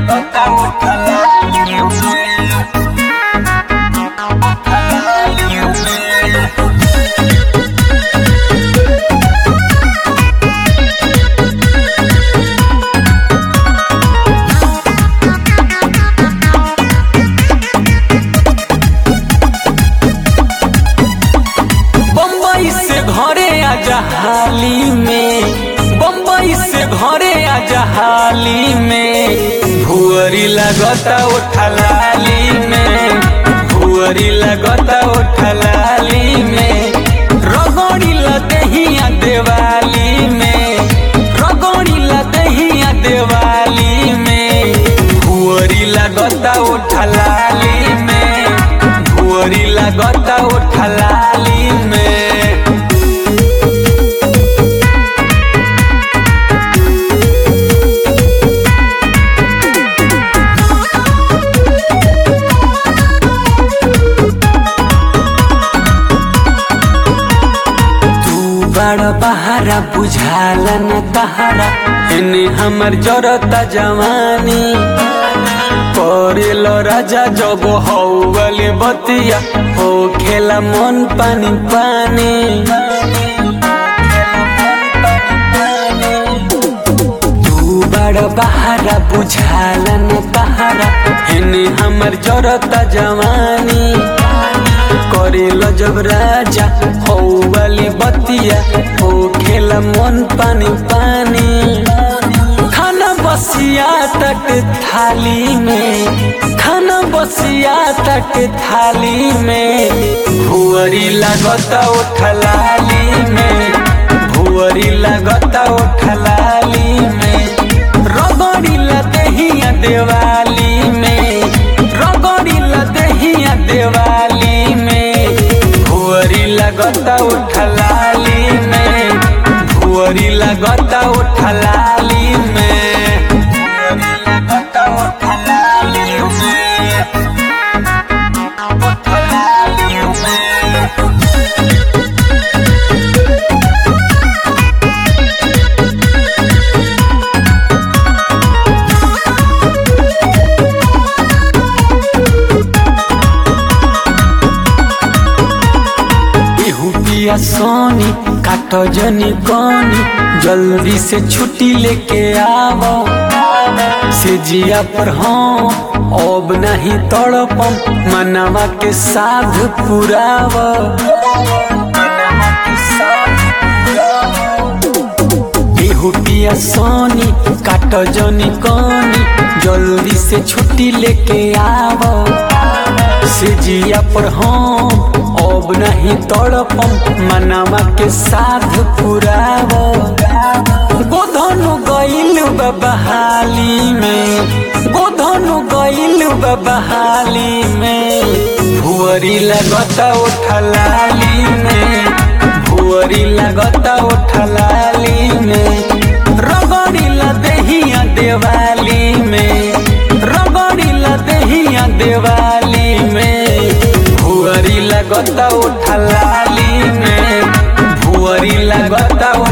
लगता उठला बम्बई से घरे आजा हाली में बम्बई से घरे आजा हाली में भुअरी लगता उठलाली में भुअरी लगता उठलाली में रगोड़ी लदहिया देवाली में रगोड़ी लदहिया देवाली में भुअरी लगता उठलाली में भुअरी लगता उठलाली में तू बड़ बहारा बुझाला न तहारा एने हमर जरता जवानी करेल राजा जब हौगले बतिया हो खेला मन पानी पानी तू बड़ बहारा बुझाला न तहारा एने हमर जरता जवानी करेल जब राजा हो वाली बतिया हो खेला मन पानी पानी खाना बसिया तक थाली में खाना बसिया तक थाली में भुअरी लगता उठलाली में भुअरी लगता उठलाली में रगड़ी लदहिया देवाली में रगड़ी लदहिया देवाली में भुअरी लगता उठलाली में भुअरी लगता उठलाली में भुअरी लगता उठलाली में उठलाली में इहू पिया सोनी काटो जनी कोनी जल्दी से छुट्टी लेके आवो से जिया पर हम अब नहीं तड़पम मनवा के साध पुराव इहू पिया सोनी काटो जनी कोनी जल्दी से छुट्टी लेके आवो से जिया पर हम अब नहीं तड़पम मनवा के साध पुराव गोधनु गइल बहाली में गोधनु गइल बहाली में भुअरी लगता उठलाली में भुअरी लगता उठलाली में रगड़ी लदहिया देवाली में रगड़ी लदहिया देवाली में भुअरी लगता उठलाली में भुअरी लगता